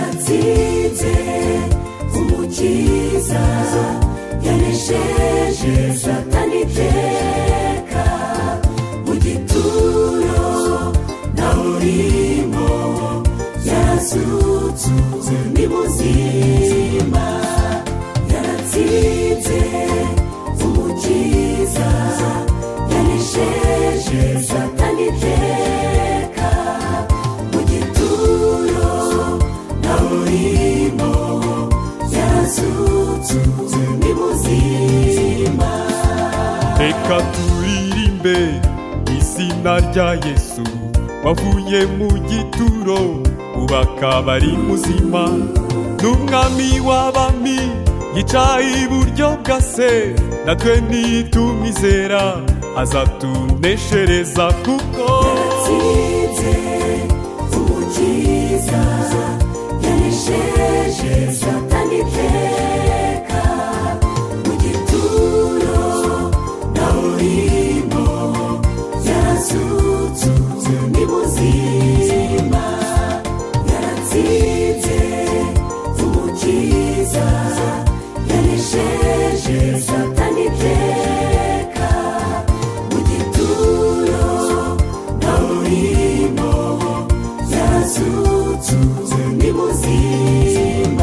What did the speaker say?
yatsinze umukiza yanesheje satani iteka mu gituro nawe urimo yarazutse ni muzima yaratsinze umukiza yanesheje satani iteka mu gituro nawe urimo yarazutse ni muzima reka turirimbe izina rya yesu wavuye mu gituro ubu akaba ari muzima n'umwami w'abami yicaye iburyo bwa se natwe nitumizera azatuneshereza kuko yaratsinze umukiza yanesheje satani iteka mu gituro nawe urimo yarazutse ni muzima yaratsinze umukiza yanesheje satani iteka mu gituro nawe urimo yarazutse ni muzima